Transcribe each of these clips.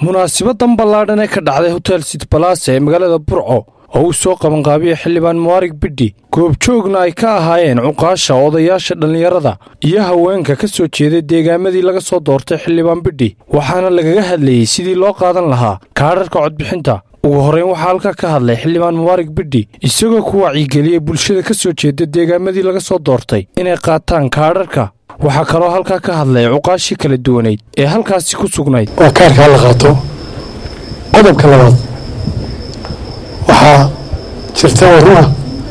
munaasibadan ballaadhan ee ka dhacday hotel sitbalasa ee magaalada burco oo uu soo qabanqaabiya xildhibaan muwaarig bidhi goobjoogna ay ka ahaayeen cuqaasha odayaasha dhallinyarada iyo haweenka ka soo jeeday deegaamadii laga soo doortay xildhibaan bidhi waxaana lagaga hadlayey sidii loo qaadan lahaa kaadharka codbixinta ugu horrayn waxaa halkaa ka hadlay xildhibaan muwaarig bidhi isagoo ku wacyigeliyey bulshada ka soo jeeda deegaamadii laga soo doortay inay qaataan kaadharka waxaa kaloo halkaa ka hadlay cuqaashii kala duwanayd ee halkaasi ku sugnayd waa kaarkaa la qaato qodobka labaad waxaa jirta oo run ah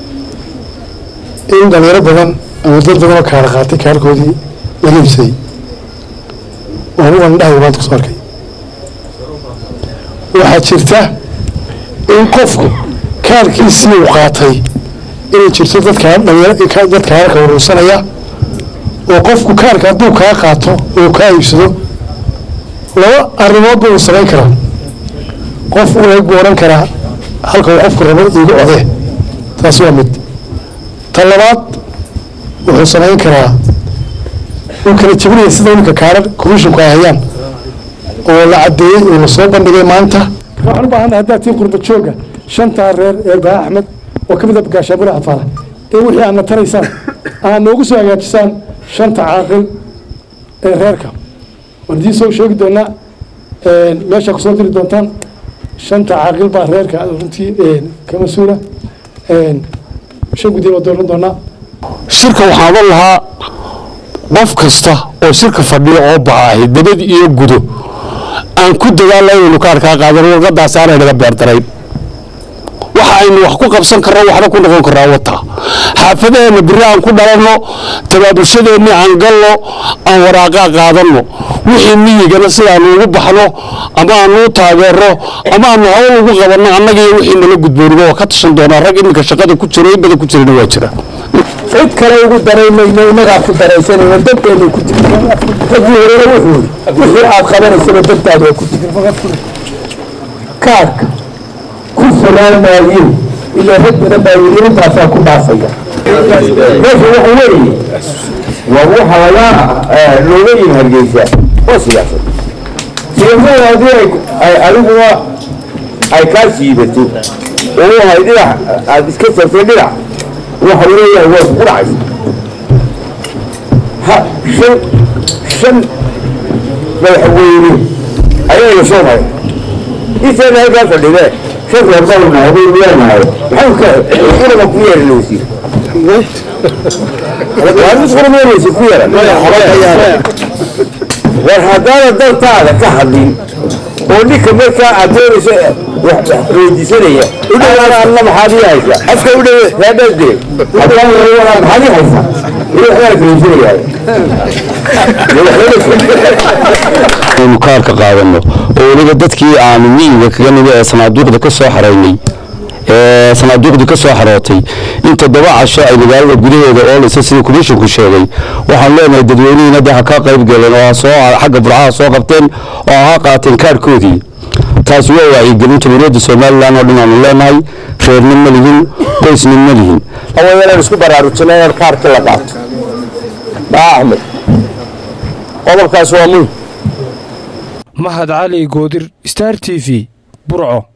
in dhalinyaro badan ama dad badan oo kaara qaatay kaarkoodii laga ibsaday oo anugan indhahay maanta kusoo arkay waxaa jirta in qofku kaarkiisii uu qaatay inay jirto dadkaa dhalinyaro dad kaararka uruursanaya oo qofku kaarka hadduu kaa qaato oo kaa iibsado laba arrimoodba uu samayn karaa qof uu eeg buu odhan karaa halka uu qofku rabo iigu codee taas waa mid ta labaad wuxuu samayn karaa uu kala jebinaya sida iminka kaarar commisshinku ay hayaan oo la caddeeyey oo lasoo bandhigay maanta waxaan u baahanna haddaad tii qurba jooga shantaa reer ee baa axmed oo ka mid a gaashaabula xafaara in wixii aadna taraysaan aad noogu soo hagaajisaan shanta caaqil ee reerka waan idiin soo sheegi doonaa meeshaa kusoo diri doontaan shanta caaqil baa reerka runtii ka mas-uula shan guddi baa dooran doonaa shirka waxaan odhan lahaa qof kasta oo shirka fadhiya oo baahay dabad iyo gudo aan ku dadaalla inaynu kaarkaa qaadan warqadaas aanay naga beerdarayn waxa aynu wax ku qabsan karno waxna ku noqon karnaa wata xaafadaheenna biri aan ku dhalanno tabaabulshadeenni aan galno aan waraaqaa qaadanno wixii miyigana sidaanu ugu baxno ama aanu u taageerno ama aanu hawl ugu qabanno annagiiyo wixii nala gudbooniba waa ka tashan doonaa rag iminka shaqada ku jiro in badan ku jirana waa jira cid kale ugu daraymayno innagaa ku daraysanayno danteenu ku jirta ragii horena wuxuu wixii aad qabanaysaba dantaada waa ku jirta kaarka ku fulaanaayin ilaa rag badan baa yidhi intaasaa ku dhaafaya meesha waxa weeye waa waxa laga looga yimi hargeysa oo siyaasad siyaasada haddii ay adiguna ay kaa siibato oo wahay dhinac aad iska sartay dhinac waxa leeyahay waa isku dhacaysa ha shan shan madaxweyne ayayna soo maray intaana halkaa fadhidee shan reerbalna haday leenahay maxay ka quraba ku yeeran wasiir war haddaana dantaada ka hadlin oo ninka markaa aad doonayso weydiisanaya alla maxaad ii haysaa afka u dhowe raadhade maxaad ii haysaa aynu kaarka qaadanno oo weliba dadkii aanu miyiga kaga nimi ee sanaaduuqda ka soo xaraynay ee sanaaduuqdii ka soo xarootay in toddoba casho ay magaalada gudaheeda oolaysa sida komishinku sheegay waxaan leenahay dadweynihiina de ha ka qayb galeen oo soo xagga burcaha soo qabteen oo ha qaateen kaarkoodii taasi waa wacyigelinta dowladda somalilan oo dhan aanu leenahay reernin ma lihin qoysnin ma lihin awayalaan isku baraarujina inaan kaarka la qaato baa axmed qodobkaas waa muhim mahad cali goodir star t v burco